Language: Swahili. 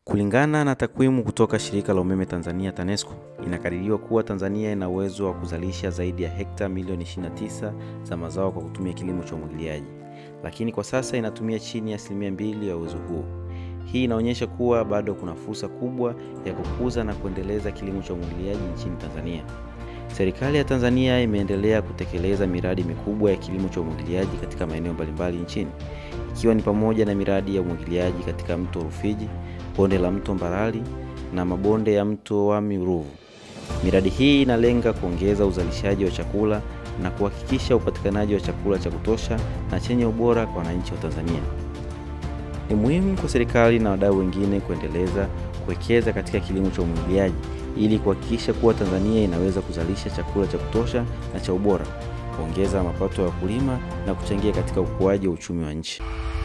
Kulingana na takwimu kutoka shirika la umeme Tanzania TANESCO, inakadiriwa kuwa Tanzania ina uwezo wa kuzalisha zaidi ya hekta milioni 29 za mazao kwa kutumia kilimo cha umwagiliaji, lakini kwa sasa inatumia chini ya asilimia mbili ya uwezo huo. Hii inaonyesha kuwa bado kuna fursa kubwa ya kukuza na kuendeleza kilimo cha umwagiliaji nchini Tanzania. Serikali ya Tanzania imeendelea kutekeleza miradi mikubwa ya kilimo cha umwagiliaji katika maeneo mbalimbali nchini, ikiwa ni pamoja na miradi ya umwagiliaji katika mto Rufiji, bonde la mto Mbarali na mabonde ya mto Wami Ruvu. Miradi hii inalenga kuongeza uzalishaji wa chakula na kuhakikisha upatikanaji wa chakula cha kutosha na chenye ubora kwa wananchi wa Tanzania. Ni muhimu kwa serikali na wadau wengine kuendeleza kuwekeza katika kilimo cha umwagiliaji ili kuhakikisha kuwa Tanzania inaweza kuzalisha chakula cha kutosha na cha ubora, kuongeza mapato ya wakulima na kuchangia katika ukuaji wa uchumi wa nchi.